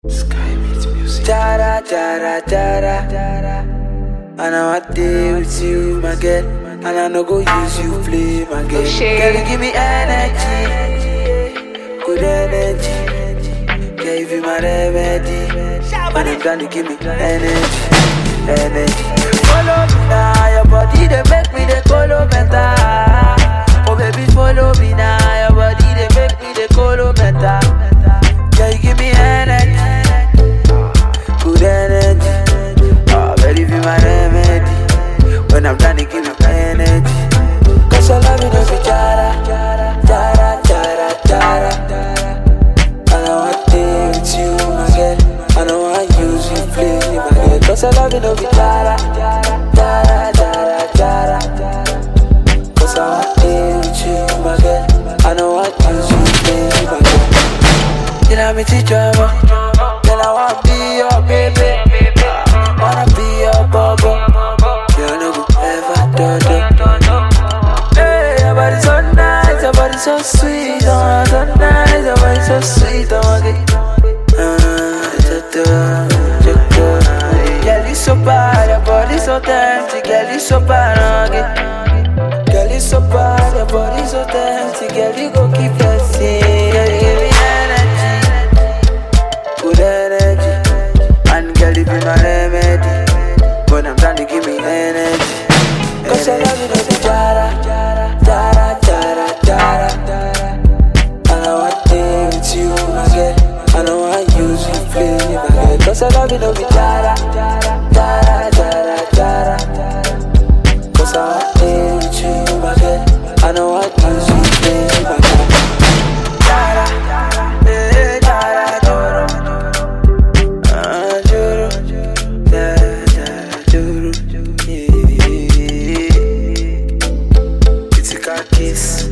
Sky Beats Music. Jara, jara, jara. And I want day with you, my girl. And I no go use you play, my girl. O'Shea. Girl, you give me energy, good energy. Gave you my remedy. When I'm done, you give me energy, energy. Follow me now, your body they make me the color better. Oh baby, follow me now, your body they make me the color better. Girl, you give me energy good energy. Oh, baby, be my remedy. When I'm done, you give me my energy. Cause I love you, no be jara, jara, jara, jara. And I want to stay with you, my girl. I don't want use you, play my girl. Cause I love you, no be jara, jara, jara, jara. Cause I want to stay with you, my girl. I don't want use you, play my girl. You know me teach drama. Then I wanna be your baby. I wanna be your bubble. You know go ever do do. Hey, your body so nice, your body so sweet, oh, so nice, your body so sweet, oh, okay. Ah, do, do, do. Girl, you so bad, your body so tempting, girl, you so bad, okay. Girl, you so bad, your body so tempting, girl, you go keep pressing. Girl, you give me energy, good energy, and girl, you be my remedy. When I'm done, you give me energy. Cause I love you, no be jara, jara, jara, jara. And I want to stay with you, my girl. I don't want use you, play my girl. Cause I love you, no be jara, jara, jara, jara. Cause I want to stay with you, my girl. I don't want use you, play my girl. Jara, eh, jara, joro. Ah, joro. Jara, jara, joro. Yeah. It's a car kiss.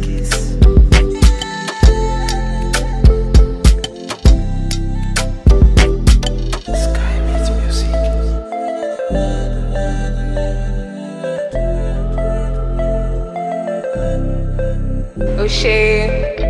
Sky Beats Music. O'Shea.